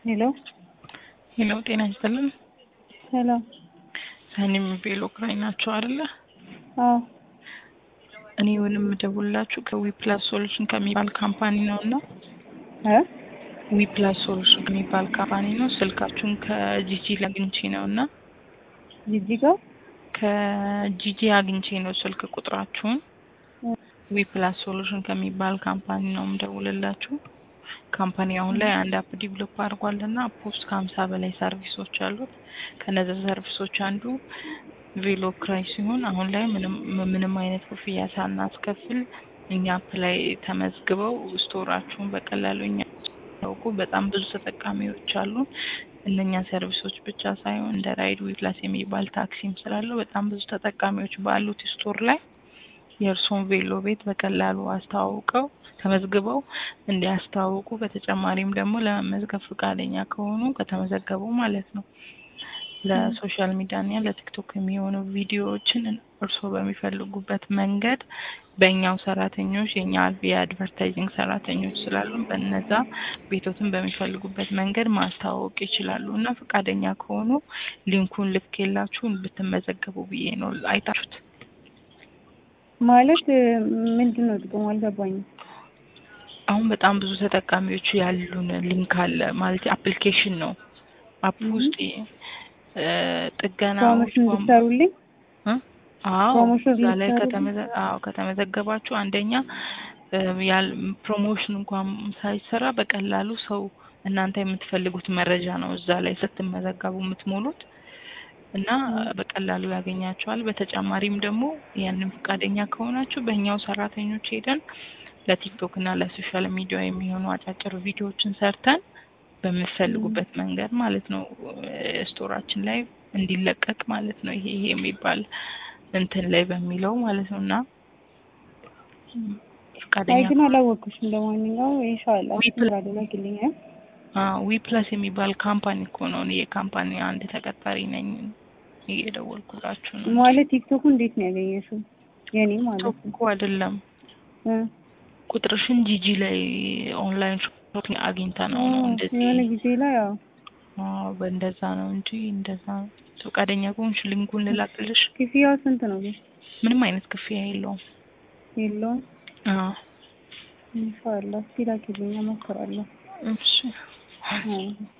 ሄሎ ሄሎ ጤና ይስጥልን። ሰላም። ሰኒም ቬሎ ክራይ ናቸው አይደለ? አዎ እኔ ወንም የምደውልላችሁ ከዊፕላስ ሶሉሽን ከሚባል ካምፓኒ ነው እና እ ዊፕላስ ሶሉሽን ከሚባል ካምፓኒ ነው። ስልካችሁን ከጂጂ አግኝቼ ነው እና ጂጂ ጋር ከጂጂ አግኝቼ ነው ስልክ ቁጥራችሁን። ዊፕላስ ሶሉሽን ከሚባል ካምፓኒ ነው የምደውልላችሁ። ካምፓኒ አሁን ላይ አንድ አፕ ዲቨሎፕ አድርጓል እና አፕ ውስጥ ከሀምሳ በላይ ሰርቪሶች አሉት። ከነዚ ሰርቪሶች አንዱ ቬሎ ክራይ ሲሆን አሁን ላይ ምንም ምንም አይነት ክፍያ ሳናስከፍል እኛ አፕ ላይ ተመዝግበው ስቶራችሁን በቀላሉ እኛ ያውቁ በጣም ብዙ ተጠቃሚዎች አሉ። እነኛ ሰርቪሶች ብቻ ሳይሆን እንደ ራይድ ዊፕላስ የሚባል ታክሲም ስላለው በጣም ብዙ ተጠቃሚዎች ባሉት ስቶር ላይ የእርሶን ቬሎ ቤት በቀላሉ አስተዋውቀው ተመዝግበው እንዲያስተዋውቁ በተጨማሪም ደግሞ ለመመዝገብ ፈቃደኛ ከሆኑ ከተመዘገቡ ማለት ነው ለሶሻል ሚዲያ እና ለቲክቶክ የሚሆኑ ቪዲዮዎችን እርስዎ በሚፈልጉበት መንገድ በእኛው ሰራተኞች የኛ የአድቨርታይዚንግ ሰራተኞች ስላሉ በነዛ ቤቶትን በሚፈልጉበት መንገድ ማስተዋወቅ ይችላሉ እና ፈቃደኛ ከሆኑ ሊንኩን ልኬላችሁ ብትመዘገቡ ብዬ ነው። አይታችሁት ማለት ምንድን ነው ጥቅሙ? አልገባኝም። አሁን በጣም ብዙ ተጠቃሚዎች ያሉን ሊንክ አለ ማለት አፕሊኬሽን ነው። አፕ ውስጥ ጥገና ፕሮሞሽን እንድትሰሩልኝ አዎ ፕሮሞሽን እዛ ላይ እንድትሰሩልኝ? ከተመዘ አዎ ከተመዘገባችሁ አንደኛ ያል ፕሮሞሽን እንኳን ሳይሰራ በቀላሉ ሰው እናንተ የምትፈልጉት መረጃ ነው እዛ ላይ ስትመዘገቡ የምትሞሉት እና በቀላሉ ያገኛቸዋል። በተጨማሪም ደግሞ ያንን ፈቃደኛ ከሆናችሁ በእኛው ሰራተኞች ሄደን ለቲክቶክ እና ለሶሻል ሚዲያ የሚሆኑ አጫጭር ቪዲዮዎችን ሰርተን በምትፈልጉበት መንገድ ማለት ነው ስቶራችን ላይ እንዲለቀቅ ማለት ነው። ይሄ ይሄ የሚባል እንትን ላይ በሚለው ማለት ነው እና አይ ፈቃደኛ ግን አላወቅኩሽም። ለማንኛውም ኢንሻአላህ ዊፕላ- አደረግልኝ። ዊ ፕላስ የሚባል ካምፓኒ እኮ ነው። እኔ የካምፓኒ አንድ ተቀጣሪ ነኝ። እየደወልኩላችሁ ነው። ማለት ቲክቶኩ እንዴት ነው ያገኘሽው? የኔ ማለት ነው እኮ አይደለም እ ቁጥርሽን ጂጂ ላይ ኦንላይን ሾፒንግ አግኝታ ነው ነው እንደዚህ የሆነ ጊዜ ላይ ያው አዎ፣ በእንደዛ ነው እንጂ እንደዛ ነው። ፈቃደኛ ከሆንሽ ሊንኩን ልላክልሽ። ክፍያው ስንት ነው ግን? ምንም አይነት ክፍያ የለውም። የለውም። አዎ፣ ኢንሻአላህ እስኪ ላኪልኝ እሞክራለሁ። እሺ አዎ